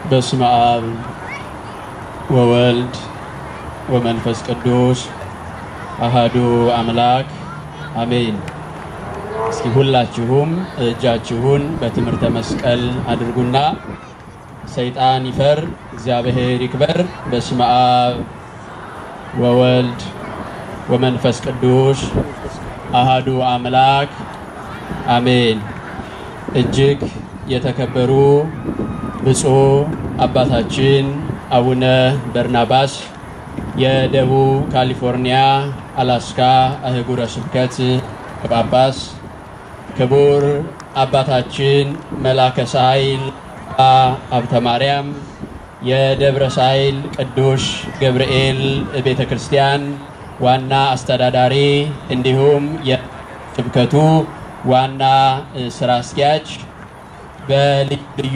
በስመ አብ ወወልድ ወመንፈስ ቅዱስ አሃዱ አምላክ አሜን። እስኪ ሁላችሁም እጃችሁን በትምህርተ መስቀል አድርጉና ሰይጣን ይፈር እግዚአብሔር ይክበር። በስመ አብ ወወልድ ወመንፈስ ቅዱስ አሃዱ አምላክ አሜን። እጅግ የተከበሩ ብፁዕ አባታችን አቡነ በርናባስ የደቡብ ካሊፎርኒያ አላስካ አህጉረ ስብከት ጳጳስ፣ ክቡር አባታችን መላከ ሳይል ሀብተ ማርያም የደብረ ሳይል ቅዱስ ገብርኤል ቤተ ክርስቲያን ዋና አስተዳዳሪ እንዲሁም የስብከቱ ዋና ስራ አስኪያጅ በልዩ ልዩ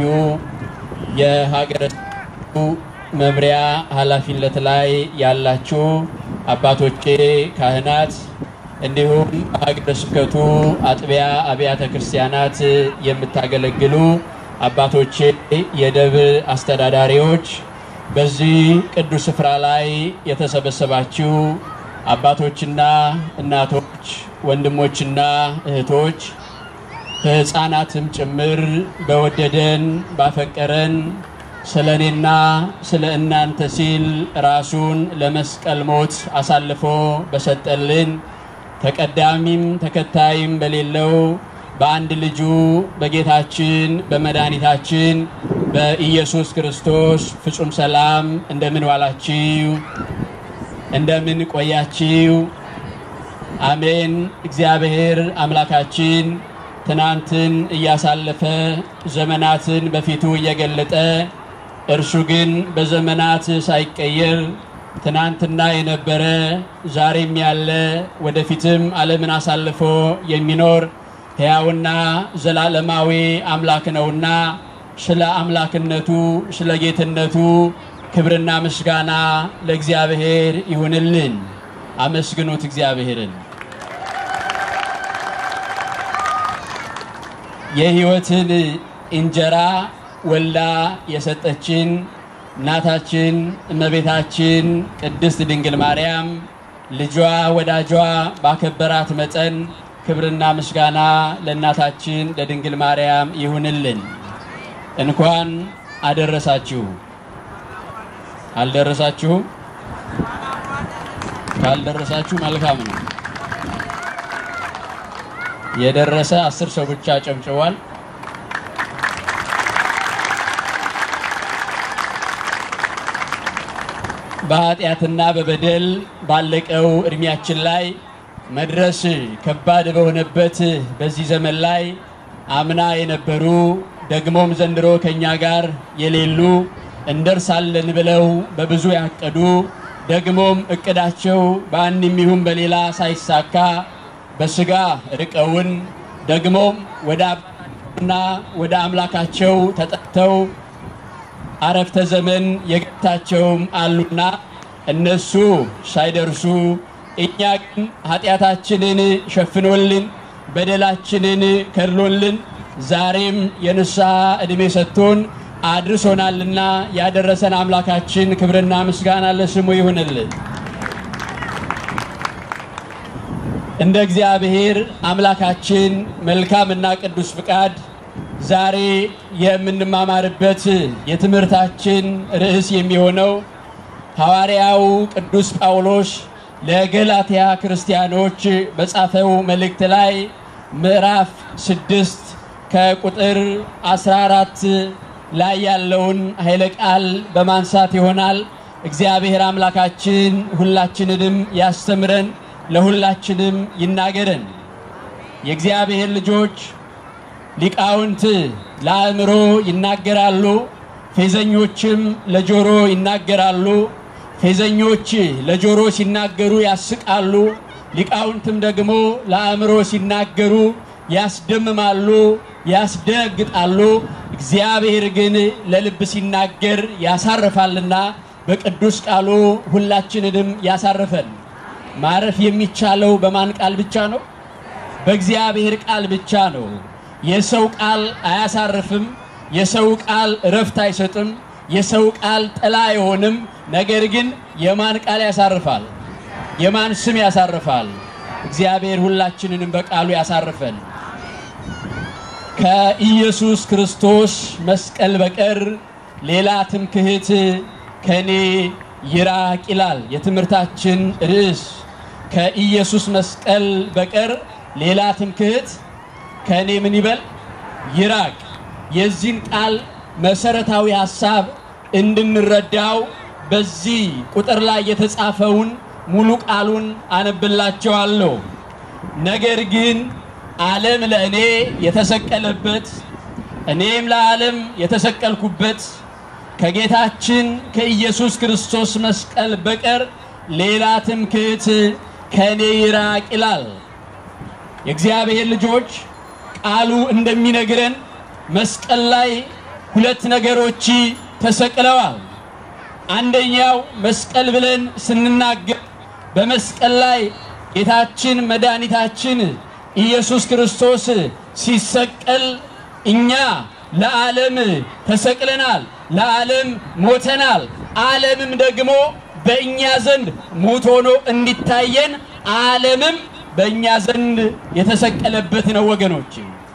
የሀገረ ስብከቱ መምሪያ ኃላፊነት ላይ ያላችሁ አባቶቼ ካህናት፣ እንዲሁም በሀገረ ስብከቱ አጥቢያ አብያተ ክርስቲያናት የምታገለግሉ አባቶቼ የደብር አስተዳዳሪዎች፣ በዚህ ቅዱስ ስፍራ ላይ የተሰበሰባችሁ አባቶችና እናቶች፣ ወንድሞችና እህቶች ከሕፃናትም ጭምር በወደደን ባፈቀረን ስለ እኔና ስለ እናንተ ሲል ራሱን ለመስቀል ሞት አሳልፎ በሰጠልን ተቀዳሚም ተከታይም በሌለው በአንድ ልጁ በጌታችን በመድኃኒታችን በኢየሱስ ክርስቶስ ፍጹም ሰላም እንደምን ዋላችሁ? እንደምን ቆያችሁ? አሜን። እግዚአብሔር አምላካችን ትናንትን እያሳለፈ ዘመናትን በፊቱ እየገለጠ እርሱ ግን በዘመናት ሳይቀየር ትናንትና የነበረ ዛሬም ያለ ወደፊትም ዓለምን አሳልፎ የሚኖር ሕያውና ዘላለማዊ አምላክ ነውና ስለ አምላክነቱ ስለ ጌትነቱ ክብርና ምስጋና ለእግዚአብሔር ይሁንልን። አመስግኑት እግዚአብሔርን። የሕይወትን እንጀራ ወልዳ የሰጠችን እናታችን እመቤታችን ቅድስት ድንግል ማርያም ልጇ ወዳጇ ባከበራት መጠን ክብርና ምስጋና ለእናታችን ለድንግል ማርያም ይሁንልን። እንኳን አደረሳችሁ። አልደረሳችሁም? ካልደረሳችሁ መልካም ነው። የደረሰ አስር ሰው ብቻ ጨብጭቧል። በኃጢአትና በበደል ባለቀው እድሜያችን ላይ መድረስ ከባድ በሆነበት በዚህ ዘመን ላይ አምና የነበሩ ደግሞም ዘንድሮ ከኛ ጋር የሌሉ እንደርሳለን ብለው በብዙ ያቀዱ ደግሞም እቅዳቸው በአንድም ይሁን በሌላ ሳይሳካ በስጋ ርቀውን ደግሞም ወደ አባታቸውና ወደ አምላካቸው ተጠርተው አረፍተ ዘመን የገታቸውም አሉና እነሱ ሳይደርሱ እኛ ግን ኃጢአታችንን ሸፍኖልን በደላችንን ከድሎልን ዛሬም የንስሐ ዕድሜ ሰጥቶን አድርሶናልና ያደረሰን አምላካችን ክብርና ምስጋና ለስሙ ይሁንልን። እንደ እግዚአብሔር አምላካችን መልካምና ቅዱስ ፍቃድ ዛሬ የምንማማርበት የትምህርታችን ርዕስ የሚሆነው ሐዋርያው ቅዱስ ጳውሎስ ለገላትያ ክርስቲያኖች በጻፈው መልእክት ላይ ምዕራፍ ስድስት ከቁጥር 14 ላይ ያለውን ኃይለ ቃል በማንሳት ይሆናል። እግዚአብሔር አምላካችን ሁላችንንም ያስተምረን፣ ለሁላችንም ይናገረን። የእግዚአብሔር ልጆች ሊቃውንት ለአእምሮ ይናገራሉ፣ ፌዘኞችም ለጆሮ ይናገራሉ። ፌዘኞች ለጆሮ ሲናገሩ ያስቃሉ፣ ሊቃውንትም ደግሞ ለአእምሮ ሲናገሩ ያስደምማሉ፣ ያስደግጣሉ። እግዚአብሔር ግን ለልብ ሲናገር ያሳርፋልና በቅዱስ ቃሉ ሁላችንንም ያሳርፈን። ማረፍ የሚቻለው በማን ቃል ብቻ ነው? በእግዚአብሔር ቃል ብቻ ነው። የሰው ቃል አያሳርፍም። የሰው ቃል እረፍት አይሰጥም። የሰው ቃል ጥላ አይሆንም። ነገር ግን የማን ቃል ያሳርፋል? የማን ስም ያሳርፋል? እግዚአብሔር ሁላችንንም በቃሉ ያሳርፈን። ከኢየሱስ ክርስቶስ መስቀል በቀር ሌላ ትምክህት ከኔ ይራቅ ይላል የትምህርታችን ርዕስ። ከኢየሱስ መስቀል በቀር ሌላ ትምክህት ከኔ ምን ይበል ይራቅ። የዚህን ቃል መሰረታዊ ሐሳብ እንድንረዳው በዚህ ቁጥር ላይ የተጻፈውን ሙሉ ቃሉን አነብላቸዋለሁ። ነገር ግን ዓለም ለእኔ የተሰቀለበት እኔም ለዓለም የተሰቀልኩበት ከጌታችን ከኢየሱስ ክርስቶስ መስቀል በቀር ሌላ ትምክህት ከእኔ ይራቅ ይላል። የእግዚአብሔር ልጆች ቃሉ እንደሚነግረን መስቀል ላይ ሁለት ነገሮች ተሰቅለዋል። አንደኛው መስቀል ብለን ስንናገር በመስቀል ላይ ጌታችን መድኃኒታችን ኢየሱስ ክርስቶስ ሲሰቀል እኛ ለዓለም ተሰቅለናል፣ ለዓለም ሞተናል። ዓለምም ደግሞ በእኛ ዘንድ ሞት ሆኖ እንዲታየን ዓለምም በእኛ ዘንድ የተሰቀለበት ነው። ወገኖች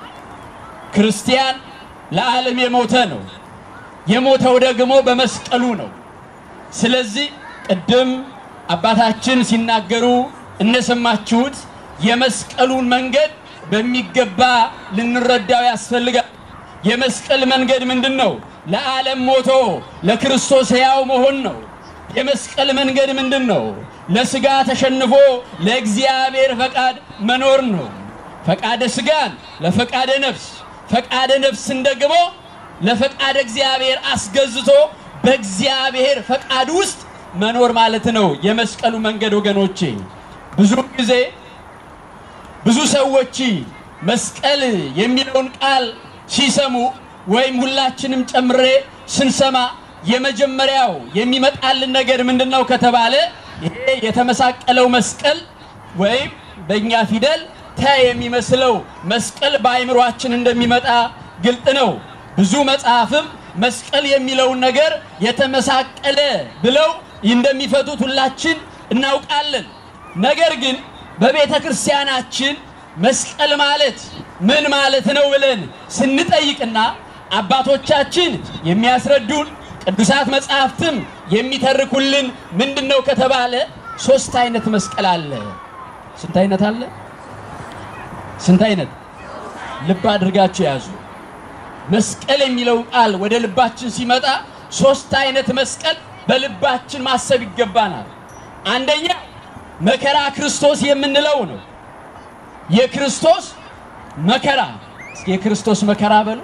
ክርስቲያን ለዓለም የሞተ ነው። የሞተው ደግሞ በመስቀሉ ነው። ስለዚህ ቅድም አባታችን ሲናገሩ እንደሰማችሁት የመስቀሉን መንገድ በሚገባ ልንረዳው ያስፈልጋል። የመስቀል መንገድ ምንድን ነው? ለዓለም ሞቶ ለክርስቶስ ሕያው መሆን ነው። የመስቀል መንገድ ምንድን ነው? ለስጋ ተሸንፎ ለእግዚአብሔር ፈቃድ መኖር ነው። ፈቃደ ስጋን ለፈቃደ ነፍስ፣ ፈቃደ ነፍስን ደግሞ ለፈቃደ እግዚአብሔር አስገዝቶ በእግዚአብሔር ፈቃድ ውስጥ መኖር ማለት ነው የመስቀሉ መንገድ ወገኖቼ። ብዙ ጊዜ ብዙ ሰዎች መስቀል የሚለውን ቃል ሲሰሙ ወይም ሁላችንም ጨምሬ ስንሰማ የመጀመሪያው የሚመጣልን ነገር ምንድን ነው ከተባለ ይሄ የተመሳቀለው መስቀል ወይም በእኛ ፊደል ተ የሚመስለው መስቀል በአይምሯችን እንደሚመጣ ግልጥ ነው። ብዙ መጽሐፍም መስቀል የሚለውን ነገር የተመሳቀለ ብለው እንደሚፈቱት ሁላችን እናውቃለን። ነገር ግን በቤተ ክርስቲያናችን መስቀል ማለት ምን ማለት ነው ብለን ስንጠይቅና አባቶቻችን የሚያስረዱን ቅዱሳት መጽሐፍትም የሚተርኩልን ምንድን ነው ከተባለ ሶስት አይነት መስቀል አለ። ስንት አይነት አለ? ስንት አይነት? ልብ አድርጋችሁ ያዙ። መስቀል የሚለው ቃል ወደ ልባችን ሲመጣ ሶስት አይነት መስቀል በልባችን ማሰብ ይገባናል። አንደኛ መከራ ክርስቶስ የምንለው ነው። የክርስቶስ መከራ እስኪ የክርስቶስ መከራ በሉ።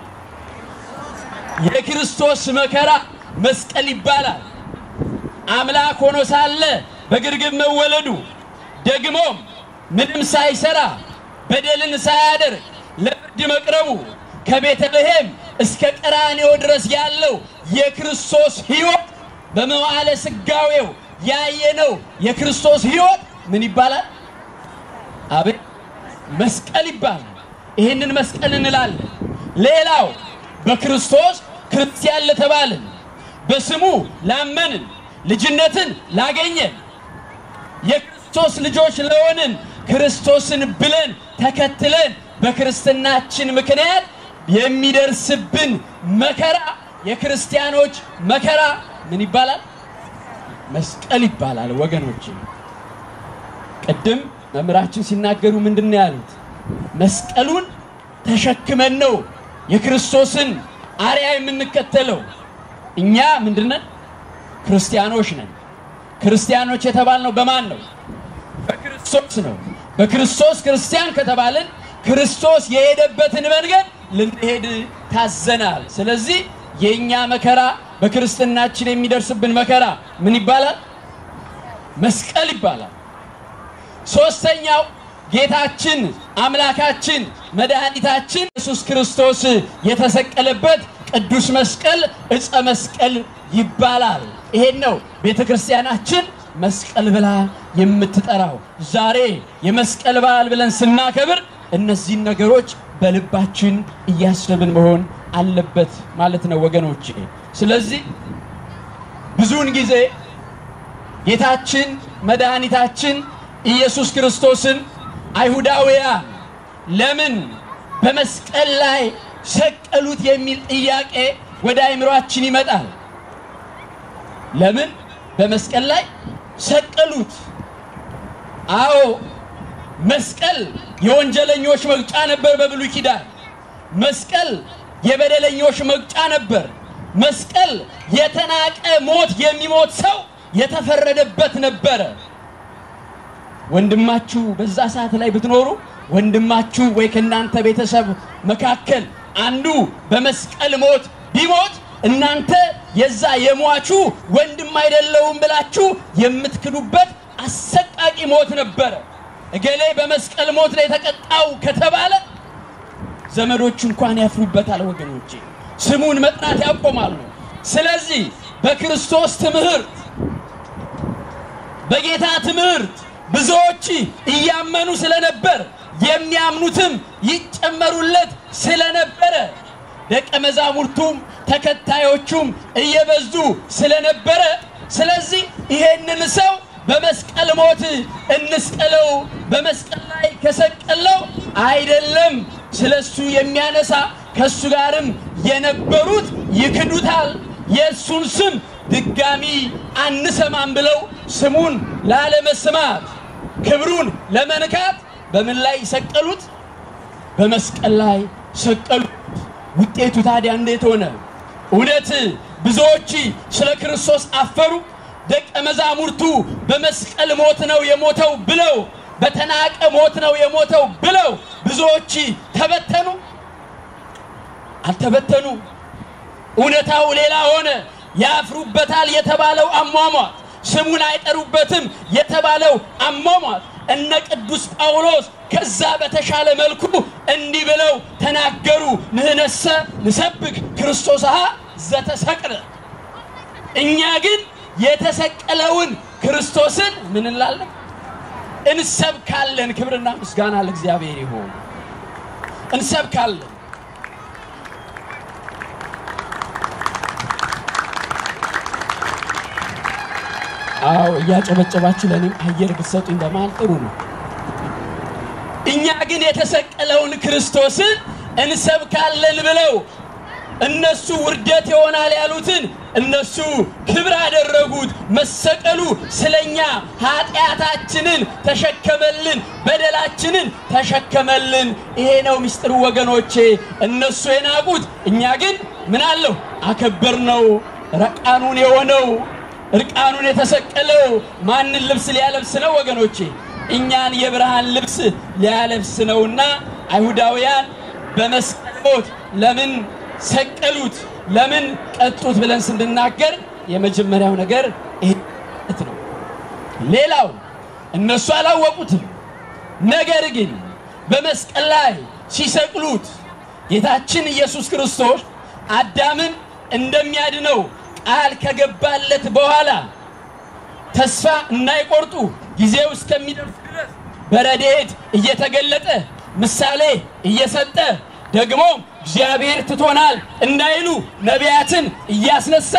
የክርስቶስ መከራ መስቀል ይባላል። አምላክ ሆኖ ሳለ በግርግም መወለዱ ደግሞም ምንም ሳይሰራ በደልን ሳያደርግ ለፍርድ መቅረቡ ከቤተልሔም እስከ ቀራንዮ ድረስ ያለው የክርስቶስ ሕይወት በመዋዕለ ሥጋዌው ያየነው የክርስቶስ ሕይወት ምን ይባላል? አቤት መስቀል ይባላል። ይህንን መስቀል እንላለን። ሌላው በክርስቶስ ክርስቲያን ለተባልን በስሙ ላመንን ልጅነትን ላገኘን የክርስቶስ ልጆች ለሆንን ክርስቶስን ብለን ተከትለን በክርስትናችን ምክንያት የሚደርስብን መከራ የክርስቲያኖች መከራ ምን ይባላል? መስቀል ይባላል። ወገኖች ቅድም መምህራችን ሲናገሩ ምንድን ነው ያሉት? መስቀሉን ተሸክመን ነው የክርስቶስን አርያ የምንከተለው። እኛ ምንድነን? ክርስቲያኖች ነን። ክርስቲያኖች የተባልነው በማን ነው? በክርስቶስ ነው። በክርስቶስ ክርስቲያን ከተባልን ክርስቶስ የሄደበትን መንገድ ልንሄድ ታዘናል። ስለዚህ የእኛ መከራ በክርስትናችን የሚደርስብን መከራ ምን ይባላል? መስቀል ይባላል። ሶስተኛው ጌታችን አምላካችን መድኃኒታችን ኢየሱስ ክርስቶስ የተሰቀለበት ቅዱስ መስቀል ዕፀ መስቀል ይባላል። ይሄን ነው ቤተ ክርስቲያናችን መስቀል ብላ የምትጠራው። ዛሬ የመስቀል በዓል ብለን ስናከብር እነዚህን ነገሮች በልባችን እያሰብን መሆን አለበት ማለት ነው ወገኖቼ። ስለዚህ ብዙውን ጊዜ ጌታችን መድኃኒታችን ኢየሱስ ክርስቶስን አይሁዳውያን ለምን በመስቀል ላይ ሰቀሉት የሚል ጥያቄ ወደ አእምሯችን ይመጣል። ለምን በመስቀል ላይ ሰቀሉት? አዎ መስቀል የወንጀለኞች መቅጫ ነበር በብሉይ ኪዳን። መስቀል የበደለኞች መቅጫ ነበር። መስቀል የተናቀ ሞት የሚሞት ሰው የተፈረደበት ነበረ። ወንድማችሁ በዛ ሰዓት ላይ ብትኖሩ ወንድማችሁ ወይ ከእናንተ ቤተሰብ መካከል አንዱ በመስቀል ሞት ቢሞት እናንተ የዛ የሟቹ ወንድም አይደለውም ብላችሁ የምትክዱበት አሰቃቂ ሞት ነበረ። እገሌ በመስቀል ሞት ላይ የተቀጣው ከተባለ ዘመዶቹ እንኳን ያፍሩበታል። ወገኖቼ ስሙን መጥራት ያቆማሉ። ስለዚህ በክርስቶስ ትምህርት በጌታ ትምህርት ብዙዎች እያመኑ ስለነበር የሚያምኑትም ይጨመሩለት ስለነበረ ደቀ መዛሙርቱም ተከታዮቹም እየበዙ ስለነበረ ስለዚህ ይሄንን ሰው በመስቀል ሞት እንስቀለው፣ በመስቀል ላይ ከሰቀለው አይደለም ስለሱ የሚያነሳ ከሱ ጋርም የነበሩት ይክዱታል፣ የእሱን ስም ድጋሚ አንሰማም ብለው ስሙን ላለመስማት ክብሩን ለመንካት በምን ላይ ሰቀሉት? በመስቀል ላይ ሰቀሉት። ውጤቱ ታዲያ እንዴት ሆነ? እውነት ብዙዎች ስለ ክርስቶስ አፈሩ። ደቀ መዛሙርቱ በመስቀል ሞት ነው የሞተው ብለው በተናቀ ሞት ነው የሞተው ብለው ብዙዎች ተበተኑ? አልተበተኑ። እውነታው ሌላ ሆነ። ያፍሩበታል የተባለው አሟሟት፣ ስሙን አይጠሩበትም የተባለው አሟሟት እነ ቅዱስ ጳውሎስ ከዛ በተሻለ መልኩ እንዲህ ብለው ተናገሩ። ንህነሰ ንሰብክ ክርስቶስሃ ዘተሰቅለ፣ እኛ ግን የተሰቀለውን ክርስቶስን ምን እንላለን? እንሰብካለን። ክብርና ምስጋና ለእግዚአብሔር ይሁን። እንሰብካለን። አዎ እያጨበጨባችሁ ለእኔም አየር ብትሰጡኝ በመሃል ጥሩ ነው። እኛ ግን የተሰቀለውን ክርስቶስን እንሰብካለን ብለው እነሱ ውርደት ይሆናል ያሉትን እነሱ ክብር አደረጉት። መሰቀሉ ስለኛ ኃጢአታችንን ተሸከመልን፣ በደላችንን ተሸከመልን። ይሄ ነው ምስጢሩ ወገኖቼ። እነሱ የናቁት እኛ ግን ምን አለው አከበር ነው። ረቃኑን የሆነው እርቃኑን የተሰቀለው ማንን ልብስ ሊያለብስ ነው ወገኖቼ? እኛን የብርሃን ልብስ ሊያለብስ ነውና አይሁዳውያን በመስቀል ሞት ለምን ሰቀሉት፣ ለምን ቀጡት ብለን ስንናገር የመጀመሪያው ነገር ይሄ ነው። ሌላው እነሱ አላወቁትም። ነገር ግን በመስቀል ላይ ሲሰቅሉት ጌታችን ኢየሱስ ክርስቶስ አዳምን እንደሚያድነው ቃል ከገባለት በኋላ ተስፋ እንዳይቆርጡ ጊዜው እስከሚደርስ ድረስ በረድኤት እየተገለጠ ምሳሌ እየሰጠ ደግሞ እግዚአብሔር ትቶናል እንዳይሉ ነቢያትን እያስነሳ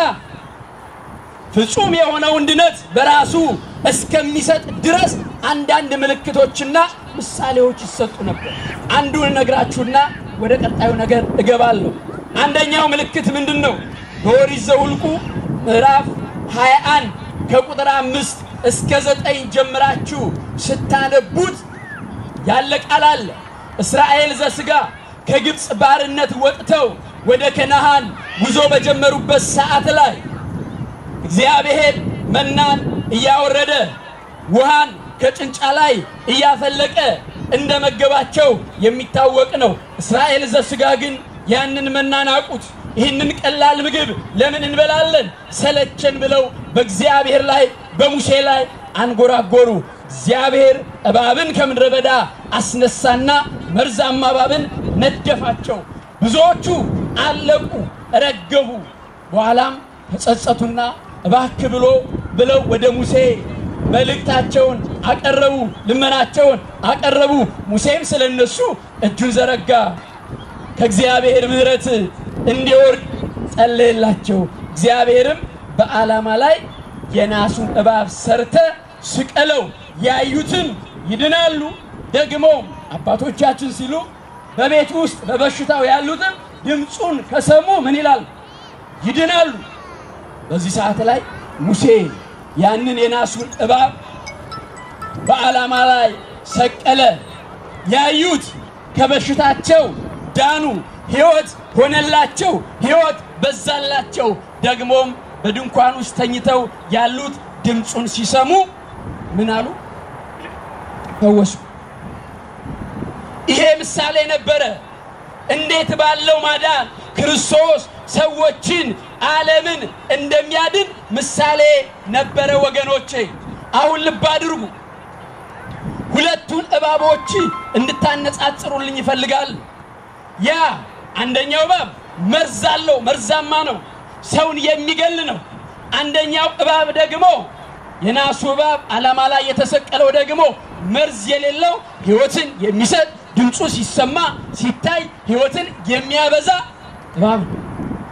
ፍጹም የሆነውን ድነት በራሱ እስከሚሰጥ ድረስ አንዳንድ ምልክቶችና ምሳሌዎች ይሰጡ ነበር። አንዱን እነግራችሁና ወደ ቀጣዩ ነገር እገባለሁ። አንደኛው ምልክት ምንድን ነው? በኦሪት ዘኍልቍ ምዕራፍ 21 ከቁጥር አምስት እስከ ዘጠኝ ጀምራችሁ ስታነቡት ያለ ቃል አለ። እስራኤል ዘሥጋ ከግብፅ ባርነት ወጥተው ወደ ከነዓን ጉዞ በጀመሩበት ሰዓት ላይ እግዚአብሔር መናን እያወረደ ውሃን ከጭንጫ ላይ እያፈለቀ እንደ መገባቸው የሚታወቅ ነው። እስራኤል ዘሥጋ ግን ያንን መና ናቁት። ይህንን ቀላል ምግብ ለምን እንበላለን ሰለቸን ብለው በእግዚአብሔር ላይ በሙሴ ላይ አንጎራጎሩ። እግዚአብሔር እባብን ከምድረ በዳ አስነሳና መርዛማ እባብን ነደፋቸው። ብዙዎቹ አለቁ፣ ረገቡ። በኋላም ተጸጸቱና እባክ ብሎ ብለው ወደ ሙሴ መልእክታቸውን አቀረቡ፣ ልመናቸውን አቀረቡ። ሙሴም ስለ እነሱ እጁን ዘረጋ፣ ከእግዚአብሔር ምሕረት እንዲወርድ ጸለየላቸው። እግዚአብሔርም በዓላማ ላይ የናሱን እባብ ሰርተ ስቀለው፣ ያዩትም ይድናሉ። ደግሞ አባቶቻችን ሲሉ በቤት ውስጥ በበሽታው ያሉትም ድምፁን ከሰሙ ምን ይላል? ይድናሉ። በዚህ ሰዓት ላይ ሙሴ ያንን የናሱን እባብ በዓላማ ላይ ሰቀለ። ያዩት ከበሽታቸው ዳኑ፣ ሕይወት ሆነላቸው፣ ሕይወት በዛላቸው። ደግሞም በድንኳን ውስጥ ተኝተው ያሉት ድምፁን ሲሰሙ ምን አሉ? ፈወሱ። ይሄ ምሳሌ ነበረ። እንዴት ባለው ማዳን ክርስቶስ ሰዎችን ዓለምን እንደሚያድን ምሳሌ ነበረ ወገኖቼ። አሁን ልብ አድርጉ። ሁለቱን እባቦች እንድታነጻጽሩልኝ ይፈልጋል። ያ አንደኛው እባብ መርዝ አለው፣ መርዛማ ነው፣ ሰውን የሚገል ነው። አንደኛው እባብ ደግሞ የናሱ እባብ ዓላማ ላይ የተሰቀለው ደግሞ መርዝ የሌለው ሕይወትን የሚሰጥ ድምፁ ሲሰማ ሲታይ ሕይወትን የሚያበዛ እባብ ነው።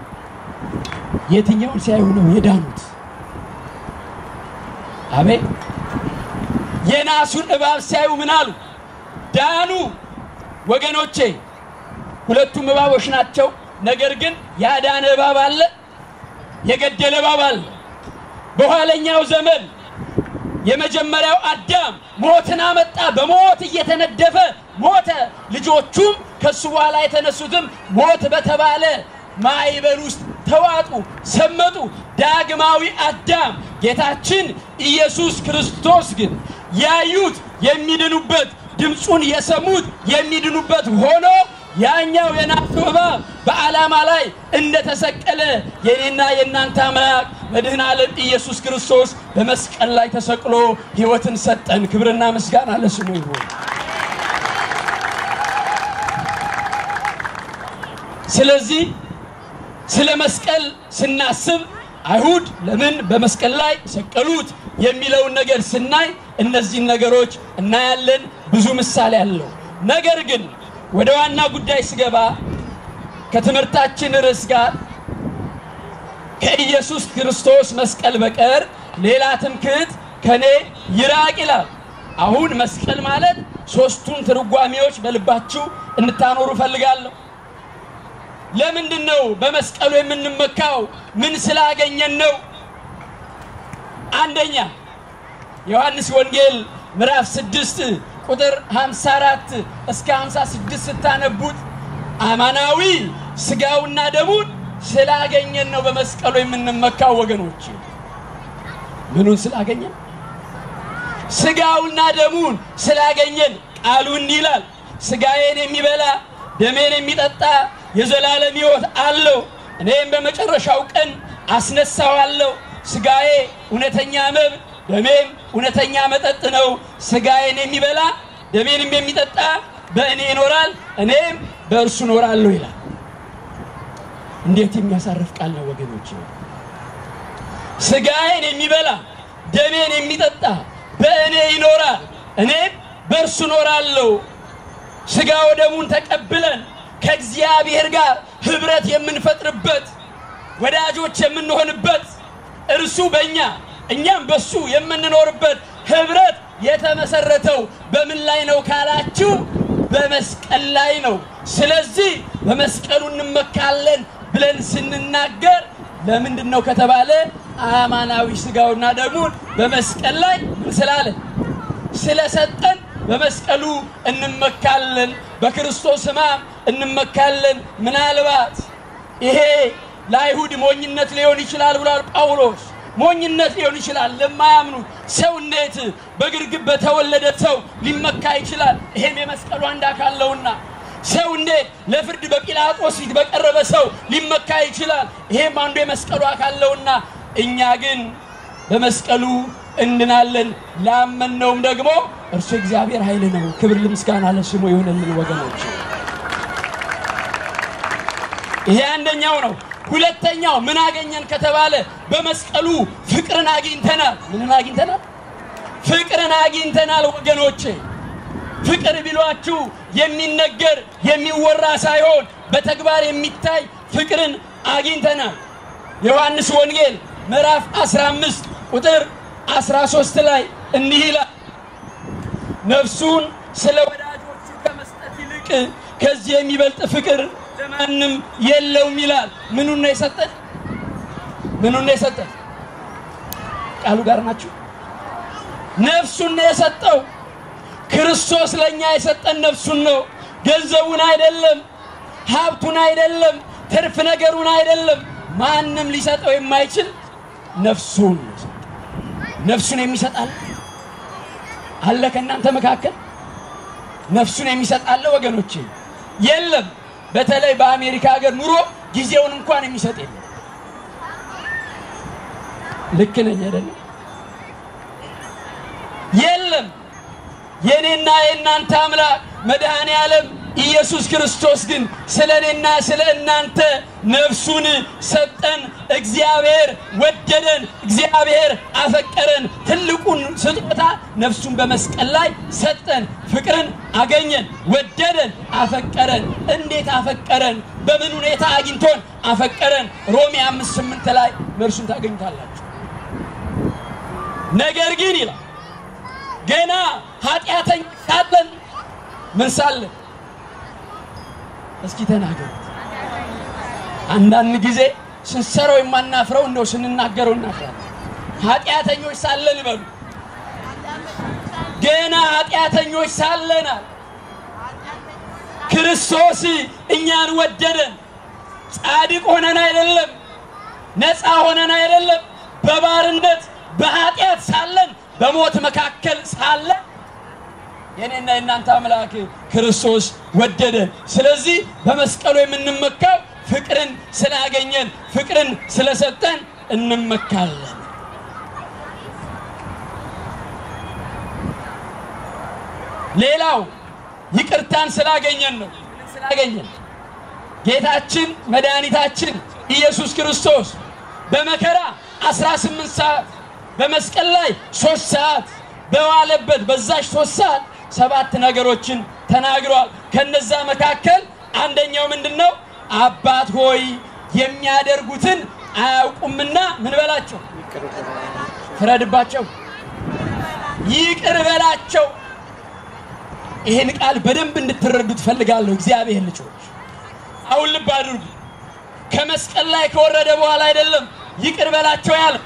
የትኛውን ሲያዩ ነው የዳኑት? አቤት የናሱን እባብ ሲያዩ ምን አሉ? ዳኑ። ወገኖቼ ሁለቱም እባቦች ናቸው። ነገር ግን ያዳነ እባብ አለ፣ የገደለ እባብ አለ። በኋለኛው ዘመን የመጀመሪያው አዳም ሞትን አመጣ። በሞት እየተነደፈ ሞተ። ልጆቹም ከሱ በኋላ የተነሱትም ሞት በተባለ ማዕበል ውስጥ ተዋጡ፣ ሰመጡ። ዳግማዊ አዳም ጌታችን ኢየሱስ ክርስቶስ ግን ያዩት የሚድኑበት ድምፁን የሰሙት የሚድኑበት ሆኖ ያኛው የናሱ እባብ በዓላማ ላይ እንደተሰቀለ የኔና የእናንተ አምላክ መድህን ዓለም ኢየሱስ ክርስቶስ በመስቀል ላይ ተሰቅሎ ሕይወትን ሰጠን። ክብርና ምስጋና ለስሙ ይሁን። ስለዚህ ስለ መስቀል ስናስብ አይሁድ ለምን በመስቀል ላይ ሰቀሉት የሚለውን ነገር ስናይ እነዚህን ነገሮች እናያለን። ብዙ ምሳሌ አለው። ነገር ግን ወደ ዋና ጉዳይ ስገባ ከትምህርታችን ርዕስ ጋር ከኢየሱስ ክርስቶስ መስቀል በቀር ሌላ ትምክህት ከኔ ይራቅ ይላል። አሁን መስቀል ማለት ሶስቱን ትርጓሜዎች በልባችሁ እንድታኖሩ እፈልጋለሁ። ለምንድን ነው በመስቀሉ የምንመካው? ምን ስላገኘን ነው? አንደኛ ዮሐንስ ወንጌል ምዕራፍ 6 ቁጥር 54 እስከ 56 ስታነቡት አማናዊ ስጋውና ደሙን ስላገኘን ነው በመስቀሉ የምንመካው። ወገኖች ምኑን ስላገኘን? ስጋውና ደሙን ስላገኘን። ቃሉ እንዲህ ይላል፣ ስጋዬን የሚበላ ደሜን የሚጠጣ የዘላለም ሕይወት አለው፣ እኔም በመጨረሻው ቀን አስነሳዋለሁ። ስጋዬ እውነተኛ መብል፣ ደሜም እውነተኛ መጠጥ ነው። ስጋዬን የሚበላ ደሜንም የሚጠጣ በእኔ ይኖራል፣ እኔም በእርሱ እኖራለሁ ይላል። እንዴት የሚያሳርፍ ቃል ነው ወገኖች! ስጋዬን የሚበላ ደሜን የሚጠጣ በእኔ ይኖራል፣ እኔም በእርሱ እኖራለሁ። ስጋ ወደሙን ተቀብለን ከእግዚአብሔር ጋር ህብረት የምንፈጥርበት ወዳጆች የምንሆንበት እርሱ በእኛ እኛም በሱ የምንኖርበት ህብረት የተመሰረተው በምን ላይ ነው ካላችሁ፣ በመስቀል ላይ ነው። ስለዚህ በመስቀሉ እንመካለን ብለን ስንናገር ለምንድን ነው ከተባለ አማናዊ ስጋውና ደሙን በመስቀል ላይ ምን ስላለ ስለሰጠን በመስቀሉ እንመካለን። በክርስቶስ ሕማም እንመካለን። ምናልባት ይሄ ለአይሁድ ሞኝነት ሊሆን ይችላል ብሏል ጳውሎስ። ሞኝነት ሊሆን ይችላል ለማያምኑት ሰው። እንዴት በግርግብ በተወለደ ሰው ሊመካ ይችላል? ይሄም የመስቀሉ አንድ አካል ነውና ሰው እንዴት ለፍርድ በጲላጦስ ፊት በቀረበ ሰው ሊመካ ይችላል? ይሄም አንዱ የመስቀሉ አካል ነውና እኛ ግን በመስቀሉ እንድናለን። ላመነውም ደግሞ እርሱ እግዚአብሔር ኃይል ነው። ክብር ምስጋና ለስሙ ይሁንልን ወገኖች። ይሄ አንደኛው ነው። ሁለተኛው ምን አገኘን ከተባለ በመስቀሉ ፍቅርን አግኝተናል። ምንን አግኝተናል? ፍቅርን አግኝተናል ወገኖቼ። ፍቅር ቢሏችሁ የሚነገር የሚወራ ሳይሆን በተግባር የሚታይ ፍቅርን አግኝተናል። ዮሐንስ ወንጌል ምዕራፍ 15 ቁጥር 13 ላይ እንዲህ ይላል፣ ነፍሱን ስለ ወዳጆቹ ከመስጠት ይልቅ ከዚህ የሚበልጥ ፍቅር ለማንም የለውም ይላል። ምኑን ነው የሰጠን? ምኑን ነው የሰጠን? ቃሉ ጋር ናችሁ። ነፍሱን ነው የሰጠው። ክርስቶስ ለእኛ የሰጠን ነፍሱን ነው። ገንዘቡን አይደለም፣ ሀብቱን አይደለም፣ ትርፍ ነገሩን አይደለም። ማንም ሊሰጠው የማይችል ነፍሱን ነው የሰጠው። ነፍሱን የሚሰጣል አለ ከእናንተ መካከል ነፍሱን የሚሰጣለ ወገኖቼ? የለም። በተለይ በአሜሪካ ሀገር ኑሮ ጊዜውን እንኳን የሚሰጥ የለም። ልክ ነኝ አይደለም? የለም። የእኔና የእናንተ አምላክ መድኃኔ ዓለም ኢየሱስ ክርስቶስ ግን ስለ እኔና ስለ እናንተ ነፍሱን ሰጠን። እግዚአብሔር ወደደን፣ እግዚአብሔር አፈቀረን። ትልቁን ስጦታ ነፍሱን በመስቀል ላይ ሰጠን። ፍቅርን አገኘን፣ ወደደን፣ አፈቀረን። እንዴት አፈቀረን? በምን ሁኔታ አግኝቶን አፈቀረን? ሮሜ አምስት ስምንት ላይ መልሱን ታገኙታላችሁ። ነገር ግን ይላል ገና ኃጢአተኛ ሳለን ምን ሳለን እስኪ ተናገሩት። አንዳንድ ጊዜ ስንሰራው የማናፍረው እንደው ስንናገረው እናፍራለን። ኃጢአተኞች ሳለን ይበሉ። ገና ኃጢአተኞች ሳለናል ክርስቶስ እኛን ወደደን። ጻድቅ ሆነን አይደለም፣ ነፃ ሆነን አይደለም፣ በባርነት በኃጢአት ሳለን በሞት መካከል ሳለን የኔና የእናንተ አምላክ ክርስቶስ ወደደን። ስለዚህ በመስቀሉ የምንመካው ፍቅርን ስላገኘን ፍቅርን ስለሰጠን እንመካለን። ሌላው ይቅርታን ስላገኘን ነው። ስላገኘን ጌታችን መድኃኒታችን ኢየሱስ ክርስቶስ በመከራ 18 ሰዓት በመስቀል ላይ ሶስት ሰዓት በዋለበት በዛች ሶስት ሰዓት ሰባት ነገሮችን ተናግሯል። ከነዛ መካከል አንደኛው ምንድን ነው? አባት ሆይ የሚያደርጉትን አያውቁምና ምን በላቸው፣ ፍረድባቸው፣ ይቅር በላቸው። ይህን ቃል በደንብ እንድትረዱ ትፈልጋለሁ። እግዚአብሔር ልጆች አሁን ልብ አድርጉ። ከመስቀል ላይ ከወረደ በኋላ አይደለም ይቅር በላቸው ያለ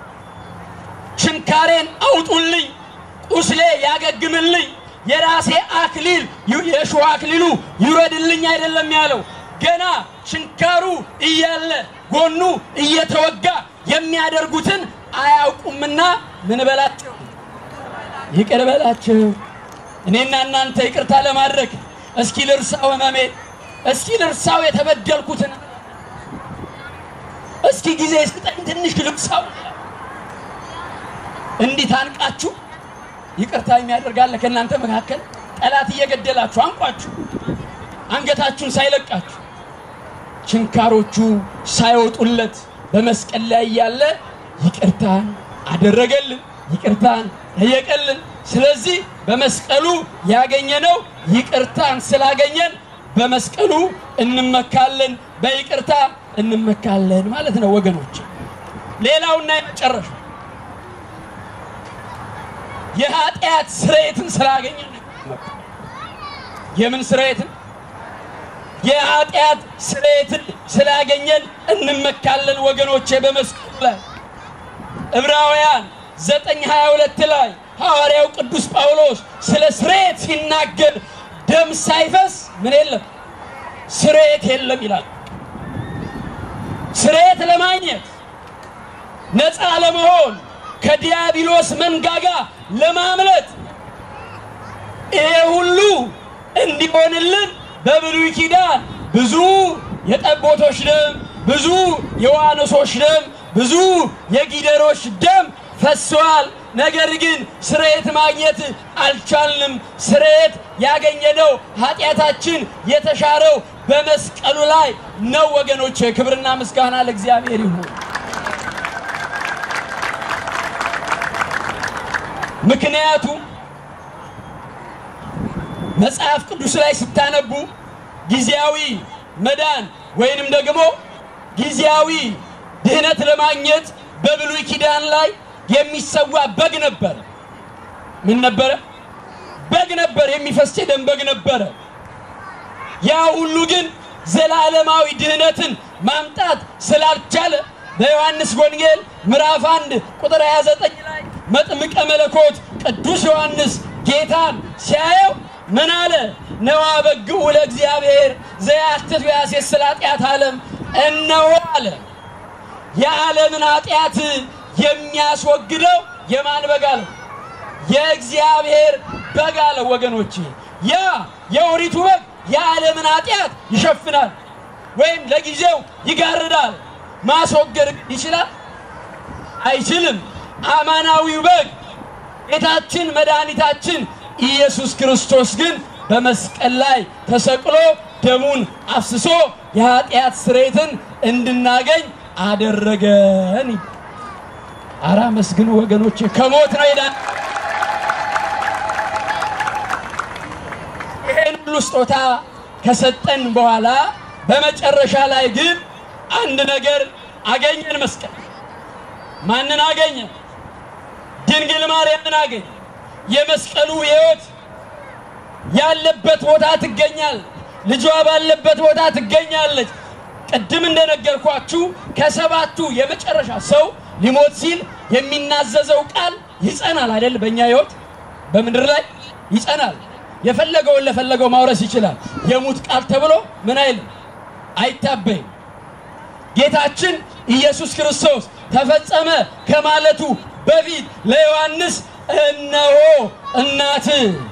ችንካሬን አውጡልኝ፣ ቁስሌ ያገግምልኝ፣ የራሴ አክሊል የእሾህ አክሊሉ ይውረድልኝ አይደለም ያለው። ገና ችንካሩ እያለ ጎኑ እየተወጋ የሚያደርጉትን አያውቁምና ምን በላቸው፣ ይቅር በላቸው። እኔና እናንተ ይቅርታ ለማድረግ እስኪ ልርሳው ህመሜ፣ እስኪ ልርሳው የተበደልኩትን፣ እስኪ ጊዜ ስጠኝ ትንሽ ልርሳው እንዲህ ታንቃችሁ ይቅርታ የሚያደርጋለ ከእናንተ መካከል ጠላት እየገደላችሁ አንቋችሁ አንገታችሁን ሳይለቃችሁ ችንካሮቹ ሳይወጡለት በመስቀል ላይ እያለ ይቅርታን አደረገልን፣ ይቅርታን ጠየቀልን። ስለዚህ በመስቀሉ ያገኘነው ይቅርታን ስላገኘን በመስቀሉ እንመካለን፣ በይቅርታ እንመካለን ማለት ነው ወገኖች። ሌላውና የመጨረሻው የኃጢአት ስርየትን ስላገኘን የምን ስርየትን? የኃጢአት ስርየትን ስላገኘን እንመካለን ወገኖቼ። በመስቀሉ ላይ ዕብራውያን ዘጠኝ ሀያ ሁለት ላይ ሐዋርያው ቅዱስ ጳውሎስ ስለ ስርየት ሲናገር ደም ሳይፈስ ምን የለም ስርየት የለም ይላል። ስርየት ለማግኘት ነፃ ለመሆን ከዲያብሎስ መንጋጋ ለማምለጥ ይሄ ሁሉ እንዲሆንልን በብሉይ ኪዳን ብዙ የጠቦቶች ደም፣ ብዙ የዋኖሶች ደም፣ ብዙ የጊደሮች ደም ፈሰዋል። ነገር ግን ስርየት ማግኘት አልቻልንም። ስርየት ያገኘነው ኃጢአታችን የተሻረው በመስቀሉ ላይ ነው ወገኖች። ክብርና ምስጋና ለእግዚአብሔር ይሁን። ምክንያቱም መጽሐፍ ቅዱስ ላይ ስታነቡ ጊዜያዊ መዳን ወይንም ደግሞ ጊዜያዊ ድህነት ለማግኘት በብሉይ ኪዳን ላይ የሚሰዋ በግ ነበረ። ምን ነበረ? በግ ነበር። የሚፈስ የደም በግ ነበረ። ያ ሁሉ ግን ዘላለማዊ ድህነትን ማምጣት ስላልቻለ በዮሐንስ ወንጌል ምዕራፍ 1 ቁጥር 29 ላይ መጥምቀ መለኮት ቅዱስ ዮሐንስ ጌታን ሲያየው ምን አለ? ነዋ በግዑ ለእግዚአብሔር ዘያትት ወያሴስል ኃጢአት ዓለም እነሆ አለ። የዓለምን ኃጢአት የሚያስወግደው የማን በግ አለው? የእግዚአብሔር በግ አለው። ወገኖቼ ያ የኦሪቱ በግ የዓለምን ኃጢአት ይሸፍናል ወይም ለጊዜው ይጋርዳል። ማስወገድ ይችላል? አይችልም። አማናዊው በግ ጌታችን መድኃኒታችን ኢየሱስ ክርስቶስ ግን በመስቀል ላይ ተሰቅሎ ደሙን አፍስሶ የኃጢአት ስርየትን እንድናገኝ አደረገን። አራ መስግኑ ወገኖቼ፣ ከሞት ነው ሄዳን ይሄን ሁሉ ስጦታ ከሰጠን በኋላ በመጨረሻ ላይ ግን አንድ ነገር አገኘን። መስቀል ማንን አገኘ? ድንግል ማርያምን አገኘ። የመስቀሉ ሕይወት ያለበት ቦታ ትገኛል። ልጇ ባለበት ቦታ ትገኛለች። ቅድም እንደነገርኳችሁ ከሰባቱ የመጨረሻ ሰው ሊሞት ሲል የሚናዘዘው ቃል ይጸናል አይደል? በእኛ ሕይወት በምድር ላይ ይጸናል። የፈለገውን ለፈለገው ማውረስ ይችላል። የሙት ቃል ተብሎ ምን አይልም፣ አይታበይም። ጌታችን ኢየሱስ ክርስቶስ ተፈጸመ ከማለቱ በፊት ለዮሐንስ እነሆ እናት፣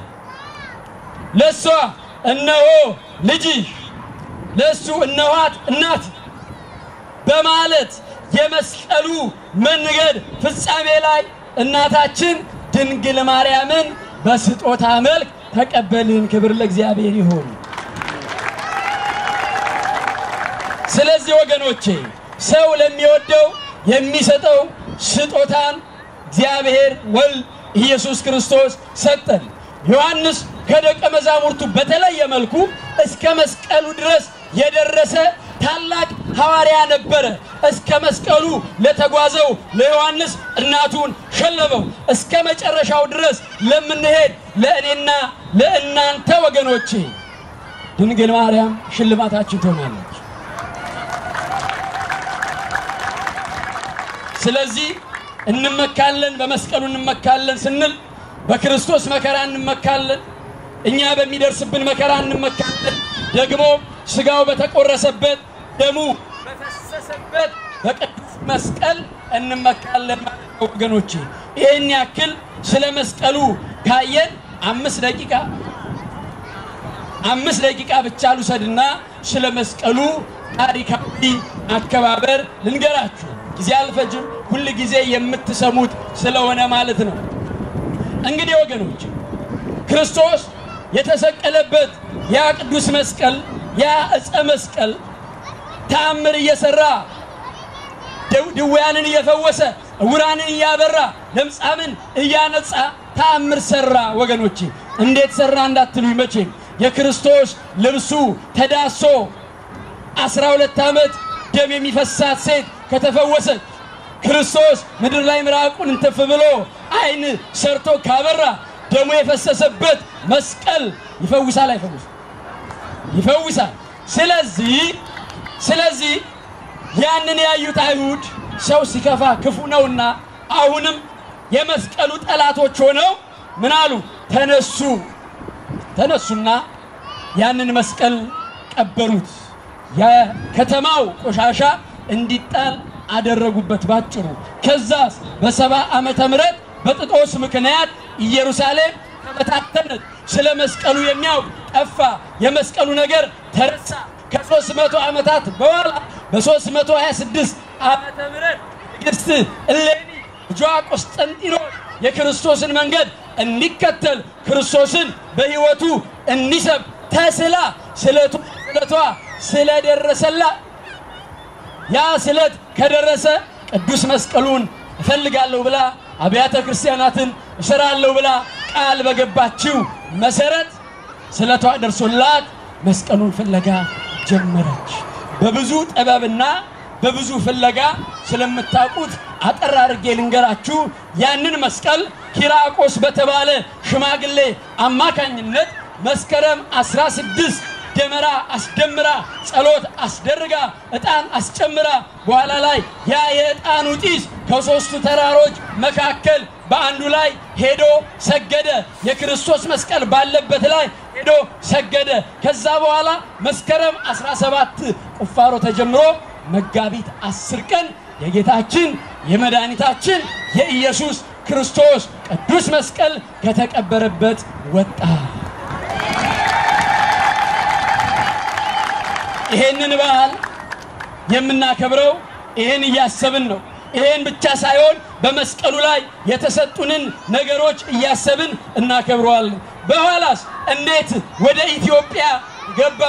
ለእሷ እነሆ ልጅሽ፣ ለእሱ እነኋት እናት በማለት የመስቀሉ መንገድ ፍጻሜ ላይ እናታችን ድንግል ማርያምን በስጦታ መልክ ተቀበልን። ክብር ለእግዚአብሔር ይሁን። ስለዚህ ወገኖቼ ሰው ለሚወደው የሚሰጠው ስጦታን እግዚአብሔር ወልድ ኢየሱስ ክርስቶስ ሰጠን። ዮሐንስ ከደቀ መዛሙርቱ በተለየ መልኩ እስከ መስቀሉ ድረስ የደረሰ ታላቅ ሐዋርያ ነበረ። እስከ መስቀሉ ለተጓዘው ለዮሐንስ እናቱን ሸለመው። እስከ መጨረሻው ድረስ ለምንሄድ ለእኔና ለእናንተ ወገኖቼ ድንግል ማርያም ሽልማታችን ትሆናለች። ስለዚህ እንመካለን፣ በመስቀሉ እንመካለን ስንል በክርስቶስ መከራ እንመካለን። እኛ በሚደርስብን መከራ እንመካለን። ደግሞ ስጋው በተቆረሰበት ደሙ በፈሰሰበት በቅዱስ መስቀል እንመካለን ማለት ነው ወገኖቼ። ይህን ያክል ስለ መስቀሉ ካየን አምስት ደቂቃ አምስት ደቂቃ ብቻ ልውሰድና ስለ መስቀሉ ታሪካዊ አከባበር ልንገራችሁ። ጊዜ አልፈጅም። ሁል ጊዜ የምትሰሙት ስለሆነ ማለት ነው። እንግዲህ ወገኖች ክርስቶስ የተሰቀለበት ያ ቅዱስ መስቀል ያ ዕፀ መስቀል ተአምር እየሰራ ድውያንን እየፈወሰ ዕውራንን እያበራ ለምጻምን እያነጻ ተአምር ሰራ። ወገኖቼ እንዴት ሰራ እንዳትሉኝ መቼም የክርስቶስ ልብሱ ተዳሶ አስራ ሁለት ዓመት ደም የሚፈሳት ሴት ከተፈወሰች ክርስቶስ ምድር ላይ ምራቁን እንትፍ ብሎ ዓይን ሰርቶ ካበራ ደሙ የፈሰሰበት መስቀል ይፈውሳል አይፈውስ? ይፈውሳል። ስለዚህ ስለዚህ ያንን ያዩት አይሁድ ሰው ሲከፋ ክፉ ነውና አሁንም የመስቀሉ ጠላቶች ሆነው ምን አሉ? ተነሱ ተነሱና ያንን መስቀል ቀበሩት። የከተማው ቆሻሻ እንዲጣል አደረጉበት ባጭሩ። ከዛስ በሰባ ዓመተ ምህረት በጥጦስ ምክንያት ኢየሩሳሌም ተበታተነች። ስለ መስቀሉ የሚያውቅ ጠፋ። የመስቀሉ ነገር ተረሳ። ከሦስት መቶ ዓመታት በኋላ በ326 ዓመተ ምህረት ንግሥት እሌኒ ልጇ ቆስጠንጢኖስ የክርስቶስን መንገድ እንዲከተል ክርስቶስን በሕይወቱ እንዲሰብ ተስላ ስለቱ ስለቷ ስለደረሰላት ያ ስለት ከደረሰ ቅዱስ መስቀሉን እፈልጋለሁ ብላ አብያተ ክርስቲያናትን እሰራለሁ ብላ ቃል በገባችው መሰረት ስለቷ ደርሶላት መስቀሉን ፍለጋ ጀመረች። በብዙ ጥበብና በብዙ ፍለጋ ስለምታውቁት አጠር አድርጌ ልንገራችሁ። ያንን መስቀል ኪራቆስ በተባለ ሽማግሌ አማካኝነት መስከረም 16 ደመራ አስደምራ ጸሎት አስደርጋ ዕጣን አስጨምራ በኋላ ላይ ያ የዕጣኑ ጢስ ከሦስቱ ተራሮች መካከል በአንዱ ላይ ሄዶ ሰገደ። የክርስቶስ መስቀል ባለበት ላይ ሄዶ ሰገደ። ከዛ በኋላ መስከረም 17 ቁፋሮ ተጀምሮ መጋቢት 10 ቀን የጌታችን የመድኃኒታችን የኢየሱስ ክርስቶስ ቅዱስ መስቀል ከተቀበረበት ወጣ። ይሄንን በዓል የምናከብረው ይሄን እያሰብን ነው። ይሄን ብቻ ሳይሆን በመስቀሉ ላይ የተሰጡንን ነገሮች እያሰብን እናከብረዋለን። በኋላስ እንዴት ወደ ኢትዮጵያ ገባ?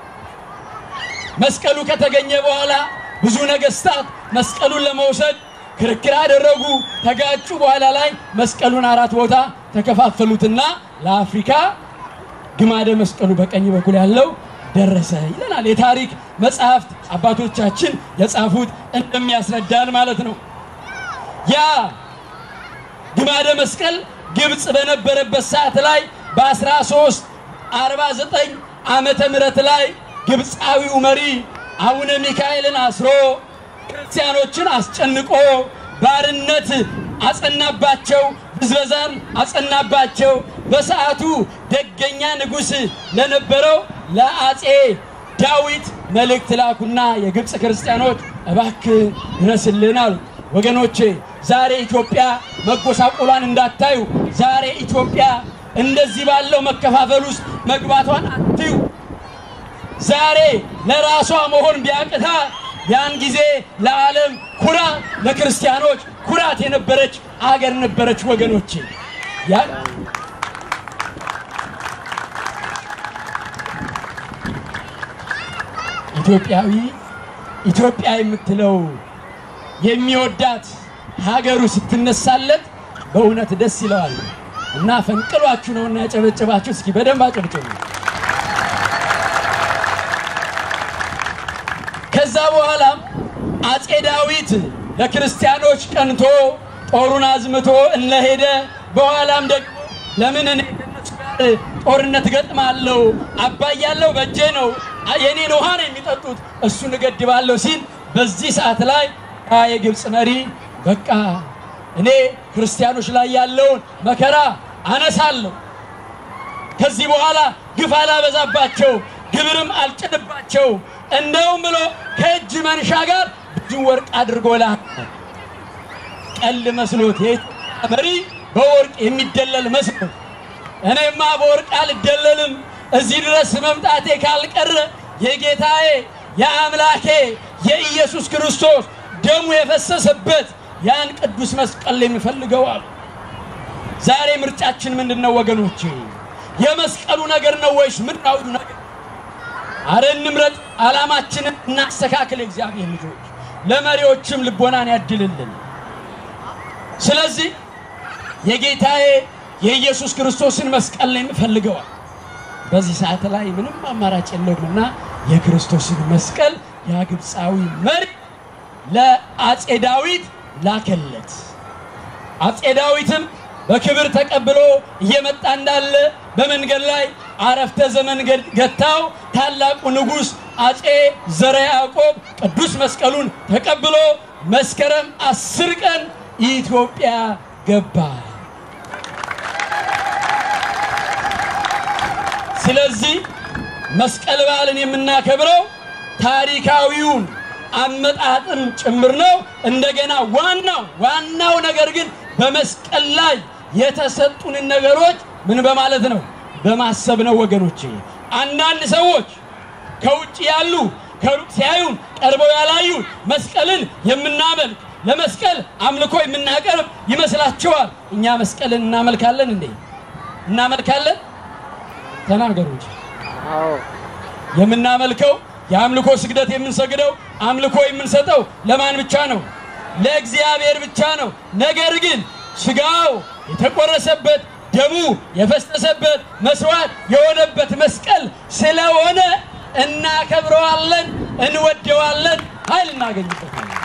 መስቀሉ ከተገኘ በኋላ ብዙ ነገስታት መስቀሉን ለመውሰድ ክርክር አደረጉ፣ ተጋጩ። በኋላ ላይ መስቀሉን አራት ቦታ ተከፋፈሉትና ለአፍሪካ ግማደ መስቀሉ በቀኝ በኩል ያለው ደረሰ ይለናል የታሪክ መጽሐፍት አባቶቻችን የጻፉት እንደሚያስረዳን ማለት ነው። ያ ግማደ መስቀል ግብፅ በነበረበት ሰዓት ላይ በ1349 ዓመተ ምህረት ላይ ግብፃዊው መሪ አቡነ ሚካኤልን አስሮ ክርስቲያኖችን አስጨንቆ ባርነት አጸናባቸው፣ ብዝበዛን አጸናባቸው። በሰዓቱ ደገኛ ንጉሥ ለነበረው ለአጼ ዳዊት መልእክት ላኩና የግብፅ ክርስቲያኖች እባክህ ድረስልን አሉ። ወገኖቼ ዛሬ ኢትዮጵያ መጎሳቆሏን እንዳታዩ። ዛሬ ኢትዮጵያ እንደዚህ ባለው መከፋፈል ውስጥ መግባቷን አትዩ። ዛሬ ለራሷ መሆን ቢያቅታ ያን ጊዜ ለዓለም ኩራት፣ ለክርስቲያኖች ኩራት የነበረች አገር ነበረች ወገኖቼ ያ ኢትዮጵያዊ ኢትዮጵያ የምትለው የሚወዳት ሀገሩ ስትነሳለት በእውነት ደስ ይለዋል እና ፈንቅሏችሁ ነውና ያጨበጨባችሁ። እስኪ በደንብ አጨብጭቡ። ከዛ በኋላም አጼ ዳዊት ለክርስቲያኖች ቀንቶ ጦሩን አዝምቶ እነሄደ። በኋላም ደግሞ ለምን እኔ ከእነሱ ጋር ጦርነት ገጥማለሁ? አባይ ያለው በእጄ ነው፣ የኔን ውሃ ነው የሚጠጡት፣ እሱን እገድባለሁ ሲል በዚህ ሰዓት ላይ ያ የግብፅ መሪ በቃ እኔ ክርስቲያኖች ላይ ያለውን መከራ አነሳለሁ፣ ከዚህ በኋላ ግፍ አላበዛባቸው፣ ግብርም አልጭንባቸው፣ እንደውም ብሎ ከእጅ መንሻ ጋር ብዙ ወርቅ አድርጎ ላከ። ቀልድ መስሎት የኢትዮጵያ መሪ በወርቅ የሚደለል መስሎት እኔማ በወርቅ አልደለልም፣ እዚህ ድረስ መምጣቴ ካልቀረ የጌታዬ የአምላኬ የኢየሱስ ክርስቶስ ደሙ የፈሰሰበት ያን ቅዱስ መስቀል የሚፈልገው አሉ። ዛሬ ምርጫችን ምንድን ነው ወገኖቼ? የመስቀሉ ነገር ነው ወይስ ምድራዊው ነገር? አረ እንምረጥ፣ ዓላማችንን እናስተካክል። እግዚአብሔር ልጆች ለመሪዎችም ልቦናን ያድልልን። ስለዚህ የጌታዬ የኢየሱስ ክርስቶስን መስቀል ነው የሚፈልገዋል። በዚህ ሰዓት ላይ ምንም አማራጭ የለውምና የክርስቶስን መስቀል ያ ግብፃዊ መሪ ለአጼ ዳዊት ላከለት። አጼ ዳዊትም በክብር ተቀብሎ እየመጣ እንዳለ በመንገድ ላይ አረፍተ ዘመን ገታው። ታላቁ ንጉሥ አጼ ዘረ ያዕቆብ ቅዱስ መስቀሉን ተቀብሎ መስከረም አስር ቀን ኢትዮጵያ ገባ። ስለዚህ መስቀል በዓልን የምናከብረው ታሪካዊውን አመጣጥም ጭምር ነው። እንደገና ዋናው ዋናው ነገር ግን በመስቀል ላይ የተሰጡንን ነገሮች ምን በማለት ነው? በማሰብ ነው ወገኖቼ። አንዳንድ ሰዎች ከውጭ ያሉ ከሩቅ ሲያዩን ቀርበው ያላዩን መስቀልን የምናመልክ ለመስቀል አምልኮ የምናቀርብ ይመስላችኋል። እኛ መስቀልን እናመልካለን እንዴ? እናመልካለን? ተናገሩ እንጂ የምናመልከው የአምልኮ ስግደት የምንሰግደው አምልኮ የምንሰጠው ለማን ብቻ ነው? ለእግዚአብሔር ብቻ ነው። ነገር ግን ስጋው የተቆረሰበት ደሙ የፈሰሰበት መስዋዕት የሆነበት መስቀል ስለሆነ እናከብረዋለን፣ እንወደዋለን፣ ኃይል እናገኝበታለን።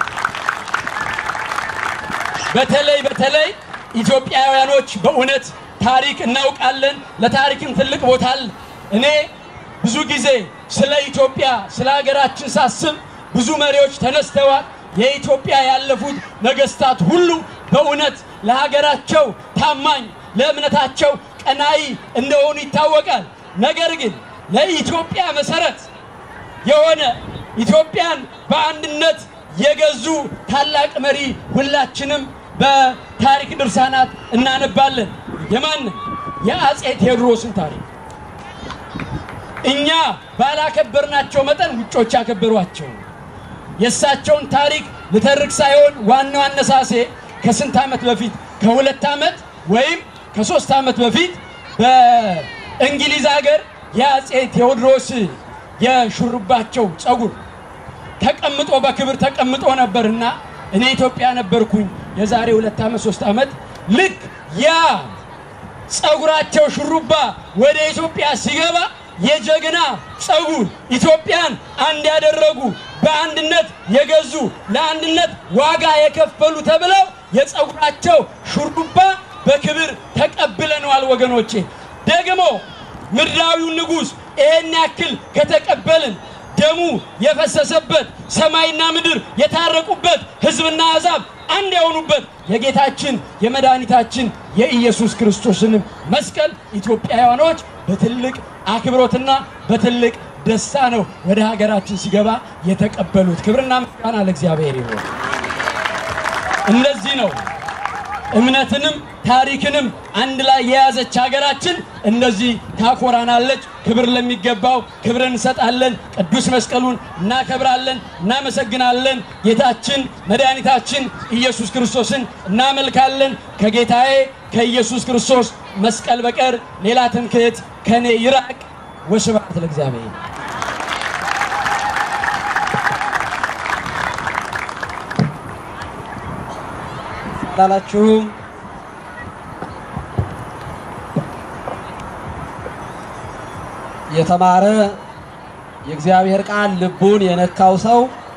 በተለይ በተለይ ኢትዮጵያውያኖች በእውነት ታሪክ እናውቃለን። ለታሪክም ትልቅ ቦታ አለ። እኔ ብዙ ጊዜ ስለ ኢትዮጵያ ስለ ሀገራችን ሳስብ ብዙ መሪዎች ተነስተዋል። የኢትዮጵያ ያለፉት ነገስታት ሁሉ በእውነት ለሀገራቸው ታማኝ፣ ለእምነታቸው ቀናኢ እንደሆኑ ይታወቃል። ነገር ግን ለኢትዮጵያ መሰረት የሆነ ኢትዮጵያን በአንድነት የገዙ ታላቅ መሪ ሁላችንም በታሪክ ድርሳናት እናነባለን። የማንን? የአጼ ቴዎድሮስን ታሪክ እኛ ባላከበርናቸው መጠን ውጮች ያከበሯቸው። የእሳቸውን ታሪክ ልተርክ ሳይሆን ዋናው አነሳሴ ከስንት ዓመት በፊት ከሁለት ዓመት ወይም ከሶስት ዓመት በፊት በእንግሊዝ ሀገር የአጼ ቴዎድሮስ የሹሩባቸው ጸጉር ተቀምጦ በክብር ተቀምጦ ነበርና እኔ ኢትዮጵያ ነበርኩኝ የዛሬ ሁለት ዓመት ሶስት ዓመት ልክ ያ ጸጉራቸው ሹሩባ ወደ ኢትዮጵያ ሲገባ የጀግና ጸጉር ኢትዮጵያን አንድ ያደረጉ በአንድነት የገዙ ለአንድነት ዋጋ የከፈሉ ተብለው የጸጉራቸው ሹሩባ በክብር ተቀብለነዋል ወገኖቼ። ደግሞ ምድራዊው ንጉሥ ይህን ያክል ከተቀበልን ደሙ የፈሰሰበት ሰማይና ምድር የታረቁበት ሕዝብና አሕዛብ አንድ የሆኑበት የጌታችን የመድኃኒታችን የኢየሱስ ክርስቶስንም መስቀል ኢትዮጵያውያኖች በትልቅ አክብሮትና በትልቅ ደስታ ነው ወደ ሀገራችን ሲገባ የተቀበሉት። ክብርና ምስጋና ለእግዚአብሔር ይሁን። እንደዚህ ነው እምነትንም ታሪክንም አንድ ላይ የያዘች ሀገራችን እንደዚህ ታኮራናለች። ክብር ለሚገባው ክብር እንሰጣለን። ቅዱስ መስቀሉን እናከብራለን፣ እናመሰግናለን። ጌታችን መድኃኒታችን ኢየሱስ ክርስቶስን እናመልካለን። ከጌታዬ ከኢየሱስ ክርስቶስ መስቀል በቀር ሌላ ትምክህት ከኔ ይራቅ። ወስብሐት ለእግዚአብሔር። ላላችሁም የተማረ የእግዚአብሔር ቃል ልቡን የነካው ሰው